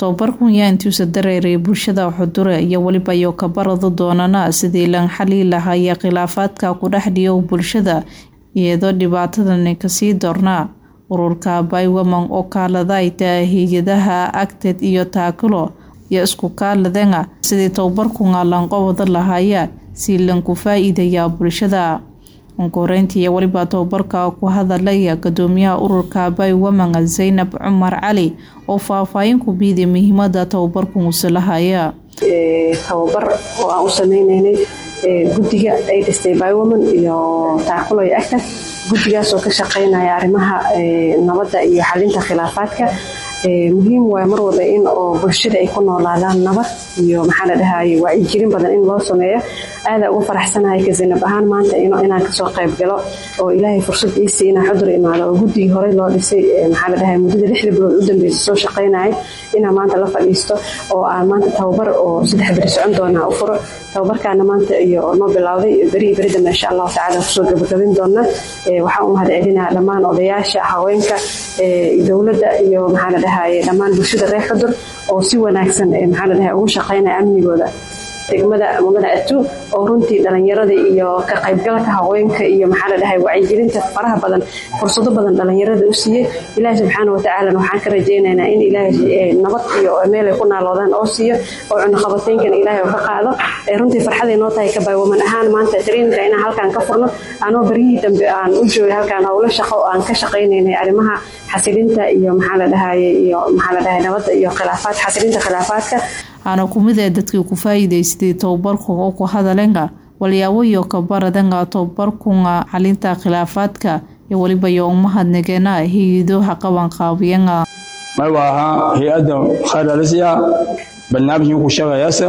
tobabarkun yaa intuusa dareeray bulshada xudure iyo weliba iyo kabarada doonana sidii lan xalii lahaya khilaafaadka ku dhex dhiyo bulshada iyadoo dhibaatadani kasii doornaa ururka baywaman oo kaaladayta hay-adaha agted iyo taakulo iyo isku kaaladenga sidii tobabarkunga lanqobada lahaya si lanku faa-iidaya bulshada onkoreyntii weliba tobabarka ku hadalaya gudoomiyaha ururka baywaman zaynab cumar cali oo faahfaahin ku biiday muhiimada tobabarkunuse lahaya tababar oo aan u sameyneynay guddiga ay dhistay bywoman iyo taakulo iyo agta guddigaas oo ka shaqeynaya arrimaha nabadda iyo xalinta khilaafaadka muhiim waay mar walba in oo bulshada ay ku noolaadaan nabad iyo maxaa la dhahaye wacyigelin badan in loo sameeyo aada uga faraxsanahay kasinab ahaan maanta inaan kasoo qayb galo oo ilaahay fursad iisii inaan xudur imaado oo guddigii horey loo dhisay maxaa la dhahaye muddada lixda bilood u dambeysa soo shaqeynayay inaan maanta la fadhiisto oo aan maanta tababar oo saddex beri socon doonaa u furo tababarkaana maanta iyo noo bilowday berihii beri dambe insha allahu tacala kusoo gabagabin doona waxaan u mahad celinaa dhammaan odayaasha haweenka dowladda iyo maxaa la dhahaye dhammaan bulshada reer xudur oo si wanaagsan maxaa la dhahaye ugu shaqeynaya amnigooda degmada mudane atu oo runtii dhalinyarada iyo ka qaybgalka haweenka iyo maxaa la dhahay wacyigelinta faraha badan fursado badan dhalinyarada u siiyey ilaahi subxaana watacaalana waxaan ka rajaynaynaa in ilaahay nabad iyo meelay ku naaloodaan oo siiyo oo cunuqabateynkana ilaahay ka qaado runtii farxaday noo tahay kabaywaman ahaan maanta traininka inaan halkaan ka furno anoo beryihii dambe aan u joogay halkaan howlo shaqo oo aan ka shaqaynaynay arrimaha xasilinta iyo maxaa la dhahaye iyo maxaa la dhahay nabadda iyo khilaafaad xasilinta khilaafaadka aana kumid ee dadkii ku faa-iideystay tobabarkunga oo ku hadalenga walyaabo iyo kabaradenga tobabarkunga xalinta khilaafaadka iyo weliba iyo umahadnageena hay-ado qaban qaabiyenga may waaha hay-adda khayralisiya barnaamijkii ku shaqeeyasa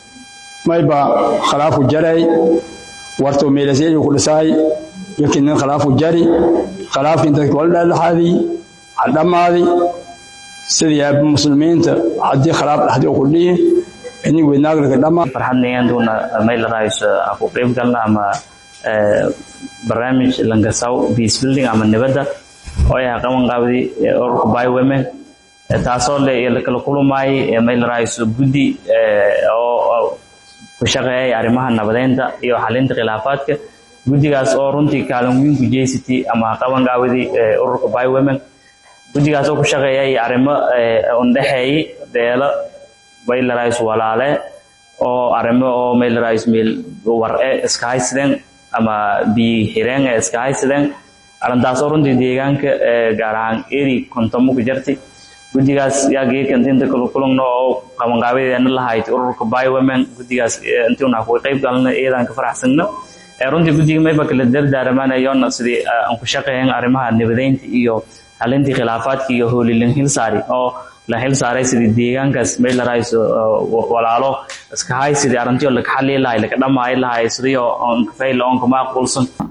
mayba khilaafu jaray warto meelasyadii ku dhisaay yakinin khilaafu jari khilaafkii dadka wala dhexdhexaadii hadhammaadi sidii muslimiinta haddii khilaaf dhexdii ku dhihi ini weynaaglaga dhama farxadnayanduna mayl raayso ku qayb galna ama barnaamij langasaw peace building ama nabadda oo ay qaban qaabdi ururka by women taasoo le kala kulumaay mayl raayso guddi oo ku shaqeeyay arrimaha nabadeynta iyo xalinta khilaafaadka guddigaas oo runtii kaalin weyn ku jeysatay ama qaban qaabdi ururka by women guddigaas oo ku shaqeeyay arrimo undhexeeyay beelo maylaraays walaale oo arrimo oo maylaraays meel war-e iska haysadeen ama biyi xireen ee iska haysadeen arrintaas oo runtii deegaanka gaar ahaan eri kontomo ku jirtay guddigaas yaa geekantinta kulukulugna oo qabanqaabadeena lahayd ururka by women guddigaas intiuna ku qayb galna iyadaan ka faraxsanno runtii guddiga mayba kala dardaaramaanayoona sidii aan ku shaqeeyan arrimaha nabadeynta iyo xalintii khilaafaadka iyo hoolilin hilsaari oo la xil saaray sidii deegaankaas maylarayso walaalo iska hay sidii arrintii laka xalii lahay laka dhamaayi lahay sidii oo onkafayla oonka maaqulsan